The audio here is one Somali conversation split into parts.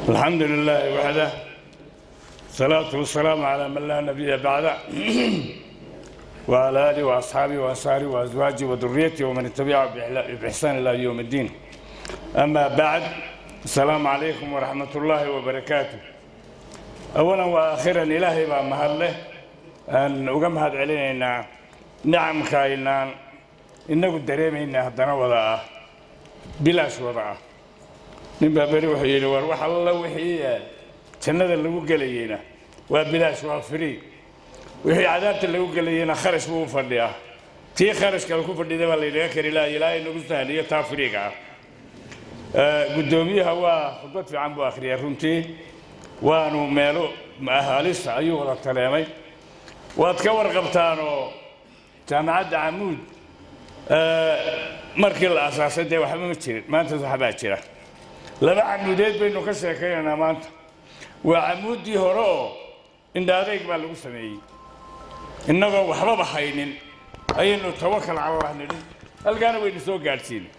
الحمد لله وحده الصلاة والسلام على من لا نبي بعده وعلى آله وأصحابه وأنصاره وأزواجه وذريته ومن تبعه بإحسان إلى يوم الدين أما بعد السلام عليكم ورحمة الله وبركاته أولا وآخرا إلهي بقى مهله أن أقام هذا علينا نعم كاينان إنه دريمينا هدنا وضعه بلاش وضعه nin baa beri wuxuu yidhi war wax alla wixii jannada lagu gelayeyna waa bilaash waa free wixii cadaabta lagu gelayeyna kharash buu u fadhiyaa tii kharashka ku fadhida baa laynaga kari laha ilaahay nagu sahliyo taa friiga ah guddoomiyaha waa khudbad fiican buu akhriyay runtii waanu meelo halisa ayuu wada taleemay waad ka warqabtaanoo jaamacadda camuud markii la asaasay dee waxba ma jirin maanta waxbaa jira laba camuudeed baynu ka sheekaynaynaa maanta waa camuuddii hore oo indha adayg baa lagu sameeyey innagoo waxbaba haynin ayaynu tawakal cala allah nidhi halkaana waynu soo gaadhsiinay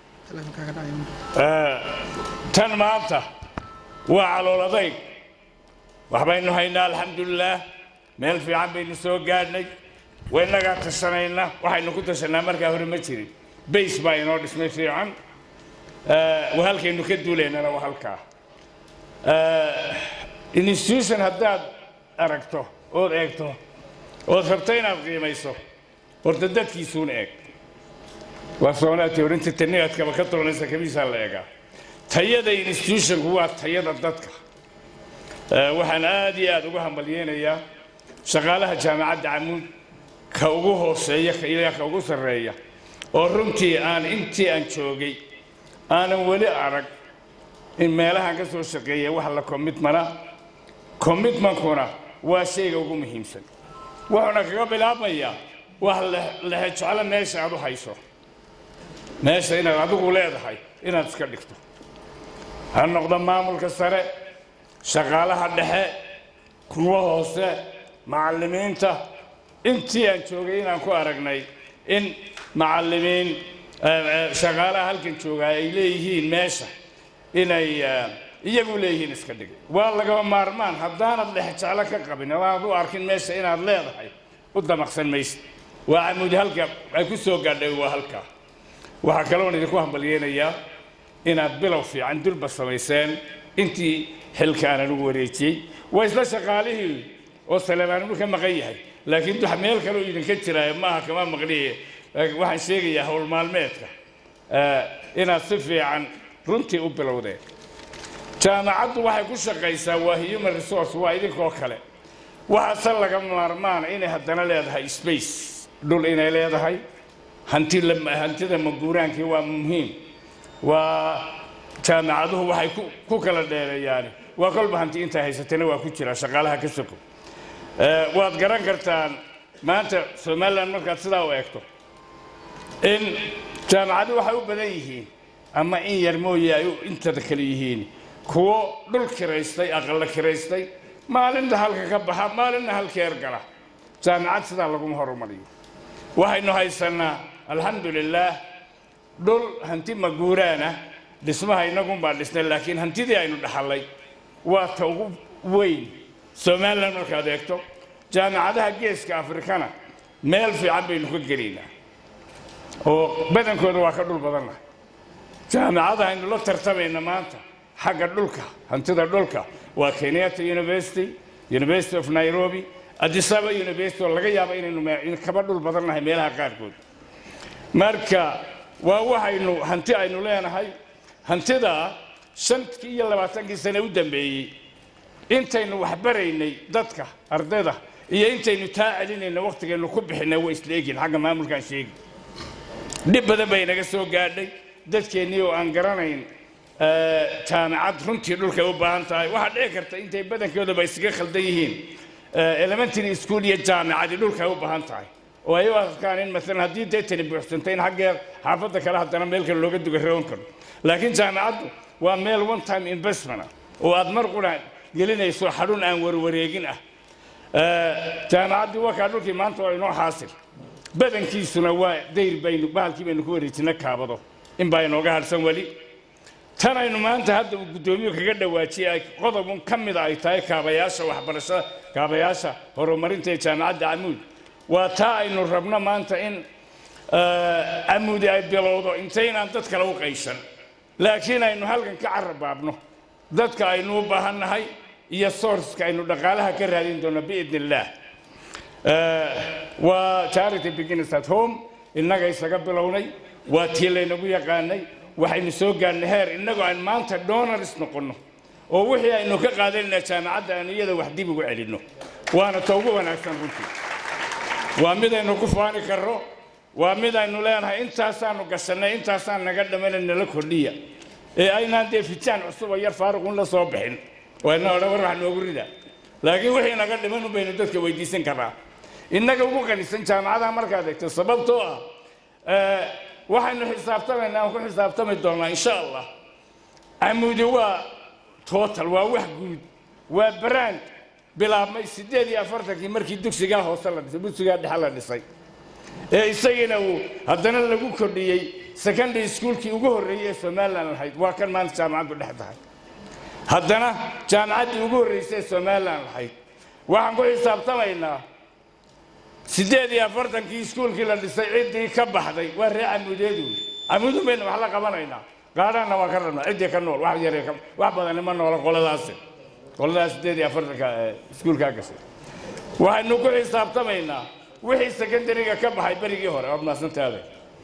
tan maanta waa calool adayg waxbaynu haynaa alxamdulilaah meel fiican baynu soo gaadhnay waynagaa tashanayna waxaynu ku tashanaa markaa hore ma jirin bays baa inoo dhismay fiican halkaynu ka duulaynana waa halkaa institution haddaad aragto ood eegto ood rabto inaad qiimayso horta dadkiisuuna eeg waa soonaati orinta taniadkaba ka doonaysa kamiisaa la eegaa tayada institutionku waa tayada dadka waxaan aad iyo aad ugu hambalyeynayaa shaqaalaha jaamacadda camuud ka ugu hooseeya ilaa ka ugu sarreeya oo runtii aan intii aan joogay aanan weli arag in meelahan ka soo shaqeeya wax la commitmana commitmankuna waa shayga ugu muhiimsan wuxuuna kaga bilaabmayaa wax lehejeclo meesha aad u hayso meesha inaad adigu leedahay inaad iska dhigto ha noqdo maamulka sare shaqaalaha dhexe kuwa hoose macallimiinta intii aan joogay inaan ku aragnay in macallimiin shaqaalaha halkan joogaa ay leeyihiin meesha inay iyagu leeyihiin iska dhig waa lagaba maarmaan haddaanad lexjeclo ka qabin adaanad u arkin meesha inaad leedahay u damaqsan maysid waa camuudi halka ay ku soo gaadhay waa halkaa waxaa kaloon idinku hambalyeynayaa inaad bilow fiican dulba samayseen intii xilka aanan ugu wareejiyey waa isla shaqaalihii oo saleemaaninu ka maqan yahay laakiin wax meel kaleo idinka jiraayo maaha kama maqniye waxaan sheegayaa howl maalmeedka inaad si fiican runtii u bilowdeen jaamacaddu waxay ku shaqaysaa waa human resource waa idinkoo kale waxaase laga maarmaana inay haddana leedahay space dhul inay leedahay hanti hantida maguuraankii waa muhiim waa jaamacaduhu waxay ku kala dheereeyaani waa kolba hanti intaa haysatana waa ku jira shaqaalaha ka soko waad garan kartaan maanta somalilan markaad sidaa u eegto in jaamacadu waxay u badan yihiin ama in yar mooye ay intada kale yihiin kuwo dhul kiraystay aqalla kiraystay maalinta halka ka baxa maalinna halkeer gala jaamacad sidaa laguma horumariyo waxaynu haysannaa alxamdu lilaah dhul hanti maguuraana dhismaha innagunbaa dhisnay laakiin hantidii aynu dhaxallay waa ta ugu weyn somalilan markaad eegto jaamacadaha geeska afrikana meel fiican baynu ka gelaynaa oo badankooda waa ka dhul badanna jaamacada aynu la tartamayna maanta xagga dhulka hantida dhulka waa kenyatta university university of nairobi adisaba university oo laga yaabo inaynu kaba dhul badannahay meelaha qaarkood marka waa waxaynu hanti aynu leenahay hantidaa shantii iyo labaatankii sane u dambeeyey intaynu waxbaraynay dadka ardayda iyo intaynu taa celinayna wakhtigaynu ku bixinay way isla egin xagga maamulkaan sheegi dhib badan bay naga soo gaadhay dadkeennii oo aan garanayn jaamacad runtii dhulkay u baahan tahay waxaa dhici karta intay badankoodaba isaga khaldan yihiin elementary school iyo jaamacadi dhulkay u baahan tahay oo ay u arkaan in maalan haddii dee tani buuxsantay in xaggeer xaafadda kale haddana meel kale looga duga roon karo laakiin jaamacaddu waa meel one time investment ah oo aad mar qura gelinayso xadhun aan warwareegin ah jaamacaddii wakaa dhulkii maanta waa inoo xaasil badankiisuna waa dayr baynu bahalkii baynu ku wareejina kaabado in baa inooga hadhsan weli tan aynu maanta hadda uu guddoomiyu kaga dhawaajiyay ay qodobun ka mida ay tahay kaabayaasha waxbarashada kaabayaasha horumarinta ee jaamacadda camuud waa taa aynu rabno maanta in camuudi ay bilowdo intaynaan dad kale u qaysan laakiin aynu halkan ka carabaabno dadka aynu u baahannahay iyo sourceka aynu dhaqaalaha ka raadin doono biidn illaah waa charity begins at home innaga isaga bilownay waa tii laynagu yaqaanay waxaynu soo gaarnay heer innagoo aan maanta donors noqonno oo wixii aynu ka qaadanayna jaamacadda aan iyada wax dib ugu celinno waana ta ugu wanaagsan runtii waa midaynu ku faani karro waa mid aynu leenahay intaasaanu gasannay intaasaan naga dhamana nala kordhiya ee aynaan dee fitaan cusub oo yar faaruqun la soo bixin wayna odhan war wax noogu rida laakiin wixii naga dhiman un baynu dadka weydiisan karnaa innaga ugu qanisan jaamacadaha markaad egto sababtoo ah waxaynu xisaabtamaynaa aan ku xisaabtami doonnaa insha allah camuudi waa total waa wax guud waa brand bilaabmay siddeed iyo afartankii markii dugsigaa hoose la dhisay dugsigaa dhexe la dhisay ee isagiina uu haddana lagu kordhiyey secondary schoolkii ugu horreeyey ee somalilan lahayd waa kan maanta jaamacaddu dhex tahay haddana jaamacaddii ugu horreysay ee somalilan lahayd waxaan ku xisaabtamaynaa siddeed iyo afartankii iskuulkii la dhisay ciddii ka baxday waa ree camuudeedu camuudun baynu wax la qabanaynaa gaadhaanna waan ka rabnaa ciddii ka nool wax yar wax badani ma noola qoladaasi qoladaas siddeed iyo afartanka iskuulkaa gashay waxaynu ku xisaabtamaynaa wixii secondariga ka baxay berigii hore waad mahadsantaade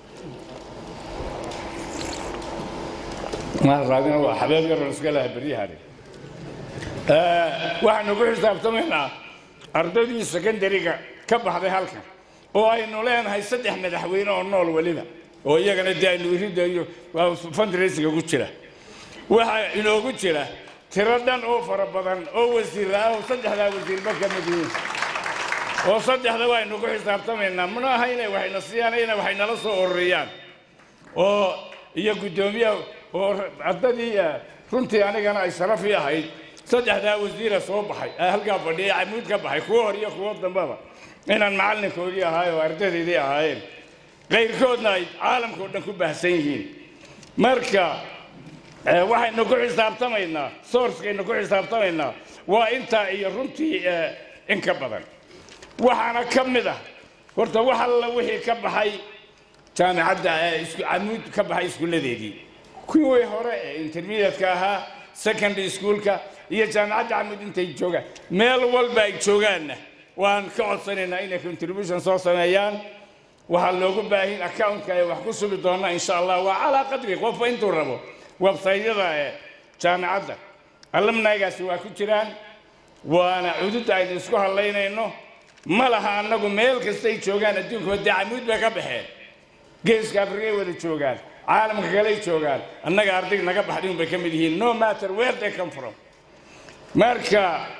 raadina waa xabeeb yaroo iska laha beryahani waxaynu ku xisaabtamaynaa ardaydii secondariga ka baxday halkan oo aynu leenahay saddex madaxweyne oo nool weliba oo iyagana dee aynu iridayo fundraising ku jira waxaa inoogu jira tiro dhan oo fara badan oo wasiir ah oo saddexdaa wasiirba ka mid yihiin oo saddexda waynu ku xisaabtamaynaa mana aha inay waxayna siiyaan inay waxay nala soo ururiyaan oo iyo guddoomiyaha oo ardadii runtii anigana ay sharaf ii ahayd saddexdaa wasiira soo baxay halkaa fadhiya camuud ka baxay kuwo hor iyo kuwo dambaba inaan macallinkoodii ahaay oo ardaydaydii ahaayeen qayrkoodna ay caalamka o dhan ku baahsan yihiin marka waxaynu ku xisaabtamaynaa sourcekaynu ku xisaabtamaynaa waa intaa iyo runtii in ka badan waxaana ka mid ah horta wax alla wixii ka baxay jaamicadda camuud ka baxay iskuulladeedii kuwii hore ee intermediate-ka ahaa secondary schoolka iyo jaamicadda camuud intay joogaan meel walba ay joogaanna waan ka codsanaynaa inay contribution soo sameeyaan waxaa loogu baahin accountka ay wax ku sugi doonaa insha allah waa calaa qadri qofba intuu rabo websaytyada ee jaamicadda alumnaygaasi waa ku jiraan waana cududda aynu isku hadlaynayno ma laha annagu meel kastay joogaan adduunka dee camuud bay ka baxeen geeska afrikay wada joogaan caalamka kaley joogaan annaga arday naga baxday un bay ka mid yihiin no matter where they come from marka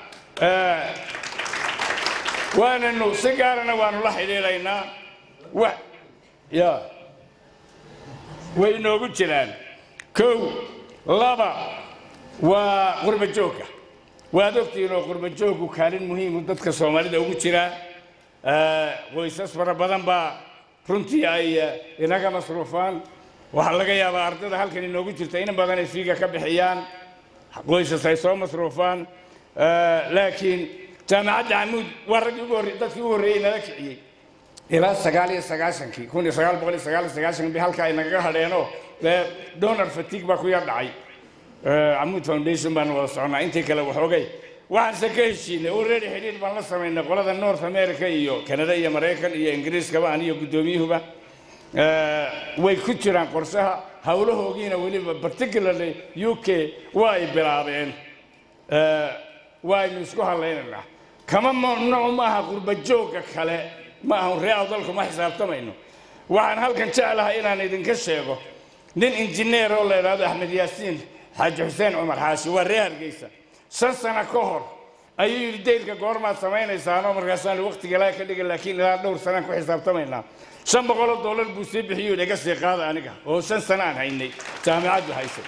waananu si gaarana waanu la xidhiidhaynaa wa ya way inoogu jiraan kow laba waa qurba joogga waad ogtihiin oo qurba jooggu kaalin muhiimu dadka soomaalida ugu jiraa qoysas fara badan baa runtii ay inaga masruufaan waxaa laga yaabaa ardada halkan inoogu jirta in badan ay fiiga ka bixiyaan qoysas ay soo masruufaan laakiin jaamacadda camuud waa raggii ugu horrey dadkii ugu horreeyey nala kiciyey ilaa sagaal iyo sagaashankii kun iyo sagaal boqol iyo sagaal iyo sagaashan bi halka ay nagaga hadheenoo dee donor fatigue baa ku yar dhacay camuud foundation baan wada soconaa intii kale waxoogay waxaanse ka heshiinay already xidhiir baan la samaynay qolada north america iyo canada iyo maraykan iyo ingiriiskaba aniyo guddoomiyuhuba way ku jiraan qorshaha howlahoogiina weliba particularly u k waa ay bilaabeen waaynu isku hadlaynaynaa kama mamnuuc maaha qurba joogga kale ma ahan ree awdalku ma xisaabtamayno waxaan halkan jeclahay inaan idinka sheego nin injineer oo la idhaahdo axmed yaasiin xaaji xuseen cumar xaashi waa ree hargeysa shan sano ka hor ayuu yidhi dayrka goormaad samaynaysaanoo markaasaan waqtiga laa ka dhigin laakiin ilaa dhowr sanaan ku xisaabtamaynaa shan boqoloo dollar buu sii bixiyuu inaga sii qaada aniga oo shan sano aan haynay jaamicaddu haysay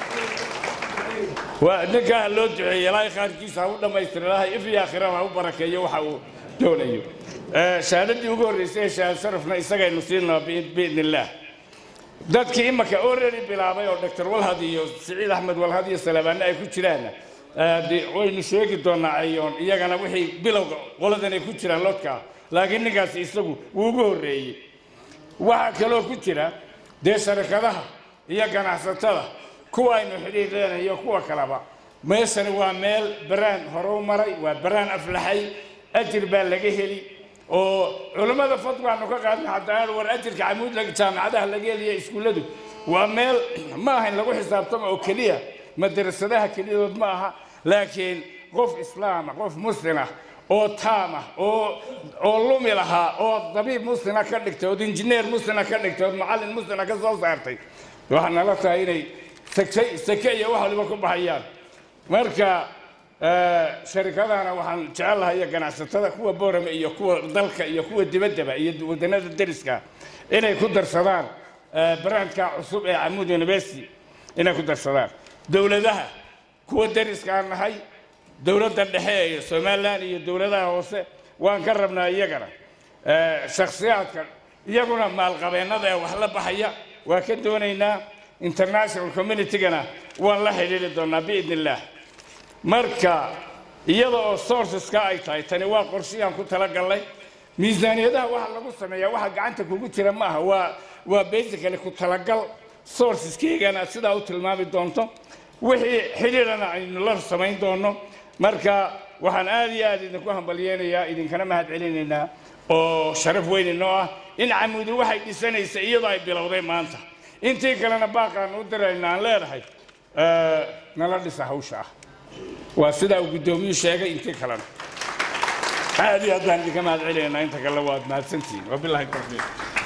waa ninkaa ha loo duceeyey ilaahay khaarkiisa ha u dhammaystira ilaahay if iyo aakhiraba ha u barakeeyo waxa uu doonayo shahaadadii ugu horreysay ee shahaad sharafna isagaynu siinaa biidn illaah dadkii imaka already bilaabay oo dr walhad iyo siciid axmed walhad iyo salabaanne ay ku jiraanna waynu sheegi doonaa ayoon iyagana wixii bilowga qoladan ay ku jiraan lodkaa laakiin ninkaasi isagu wuu ugu horreeyey waxaa kaloo ku jira dee sharikadaha iyo ganacsatada kuwa aynu xidhiidheen iyo kuwa kaleba meeshani waa meel baraan horow maray waa baraan aflaxay ajir baa laga heli oo culammada fadwaanu ka qaadna haddana war ajirka camuud jaamacadaha laga heliya iskuulladu waa meel ma ahayn lagu xisaabtamo oo keliya madrasadaha keliyadood ma aha laakiin qof islaama qof muslim ah oo taamah oo oo lumi lahaa oo dabiib muslima ka dhigtay ood injineer muslima ka dhigtay ood macallin muslima ka soo saartay waxaa nala tahay inay sake sake iyo wax waliba ku baxayaan marka sharikadana waxaan jecelahay iyo ganacsatada kuwa boorame iyo kuwa dalka iyo kuwa dibaddaba iyo wadannada deriska inay ku darsadaan brandka cusub ee camuud university inay ku darsadaan dowladaha kuwa deriskaan nahay dowladda dhexe ee somalilan iyo dowladaha hoose waan ka rabnaa iyagana shakhsiyaadka iyaguna maalqabeennada ee wax la baxaya waa ka doonaynaa international communitygana waan la xidhiiri doonaa biidn illaah marka iyada oo sourceska ay tahay tani waa qorshiyaan ku talagallay miisaaniyadaha waxa lagu sameeyaa waxa gacanta kugu jira ma aha waa waa basically ku talagal sourceskaygana sidaa u tilmaami doonto wixii xidhiidhana aynu la samayn doono marka waxaan aad iyo aad idinku hambalyeynayaa idinkana mahad celinaynaa oo sharaf weyn inoo ah in camuudi waxay dhisanaysa iyadoo ay bilowday maanta intii kalena baaqaan u dirayna aan leedahay nala dhisa hawsha ah waa sidaa uu guddoomiyuu sheegay intii kalena aad iyo aad baan idinka mahad celinaynaa inta kale waad mahadsantihiin wabilahi tawfiiq